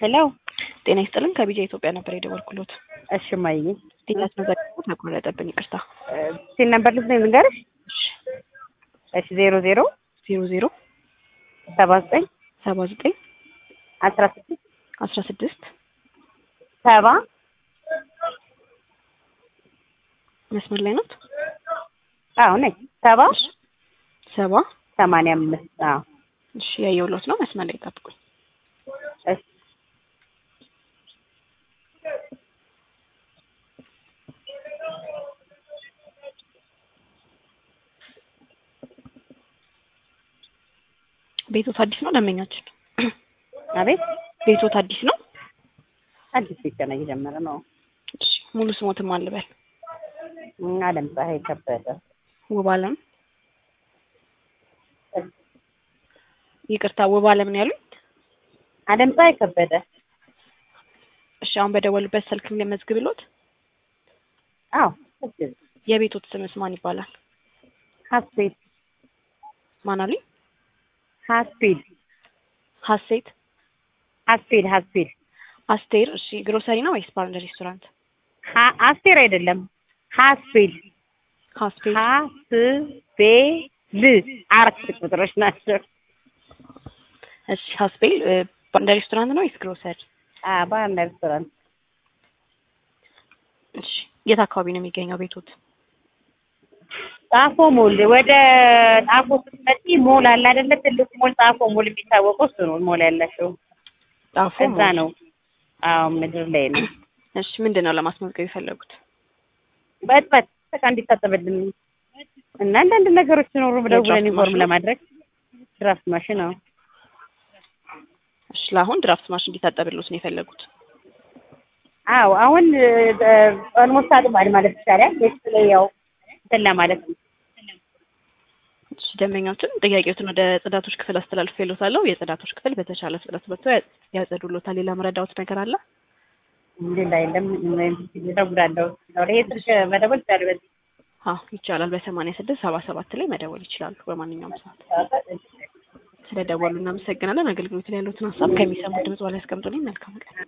ሄሎ ጤና ይስጥልን ከቢጃ ኢትዮጵያ ነበር የደወልኩሎት። እሺ ማይ ዲላት መዘግቡ ተቆረጠብን፣ ይቅርታ። ሲል ነበር ልስ ነው ልንገርሽ። እሺ ዜሮ ዜሮ ዜሮ ዜሮ ሰባ ዘጠኝ ሰባ ዘጠኝ አስራ ስድስት አስራ ስድስት ሰባ መስመር ላይ ናት። አዎ ነኝ ሰባ ሰባ ሰማንያ አምስት አዎ እሺ ያየሁሎት ነው። መስመር ላይ ጠብቁኝ። እሺ ቤቶት አዲስ ነው ደንበኛችን? አቤት ቤቶት አዲስ ነው? አዲስ ቤት ገና እየጀመረ ነው። እሺ ሙሉ ስሞትም አልበል። አለም ፀሐይ ከበደ ውብ አለም ይቅርታ፣ ውብ አለም ነው ያሉኝ? አለም ፀሐይ ከበደ እሺ አሁን በደወሉበት ስልክም ለመዝግብሎት። አዎ የቤቶት ስምስ ማን ይባላል? ሀስፔድ ማን አሉኝ? ሀስፔድ ሀሴት ሀስፔድ ሀስፔድ አስቴር። እሺ ግሮሰሪ ነው ወይስ ባር ሬስቶራንት? ሀ- አስቴር አይደለም ሀስፔድ ሀስፔድ ሀስፔድ አራት ቁጥሮች ናቸው። እሺ ሀስፔል ባር ሬስቶራንት ነው ወይስ ግሮሰሪ? ባርና ሬስቶራንት እሺ የት አካባቢ ነው የሚገኘው ቤቶት? ጣፎ ሞል ወደ ጣፎ ስትመጪ ሞል አለ አይደለ? ትልቁ ሞል ጣፎ ሞል የሚታወቀው እሱ ነው። ሞል ያላቸው ጣፎ እዛ ነው። አዎ ምድር ላይ ነው። እሺ ምንድን ነው ለማስመዝገብ የፈለጉት? በጥበት በቃ እንዲታጠብልን እና አንዳንድ ነገሮች ሲኖሩ ደውለን የድራፍት ኢንፎርም ማሽን? ለማድረግ ድራፍት ማሽን ነው። እሺ ለአሁን ድራፍት ማሽን እንዲታጠብሎት ነው የፈለጉት? አዎ አሁን ኦልሞስት አጥቧል ማለት ይቻላል። ቤት ላይ ያው እንትን ለማለት ነው። እሺ ደንበኛችን ጥያቄዎትን ወደ ጽዳቶች ክፍል አስተላልፍ ይሉታለሁ። የጽዳቶች ክፍል በተቻለ ፍጥነት መጥቶ ያ- ያጸዱሎታል። ሌላ መረዳዎት ነገር አለ? ሌላ የለም። እደውላለሁ። ይሄ ስልክ መደወል ይቻላል። በዚህ አዎ ይቻላል። በሰማንያ ስድስት ሰባ ሰባት ላይ መደወል ይችላሉ በማንኛውም ሰዓት። ስለደወሉ እናመሰግናለን። አገልግሎት ላይ ያሉትን ሀሳብ ከሚሰሙት ድምጽ በላይ ያስቀምጡልኝ። መልካም ቀን።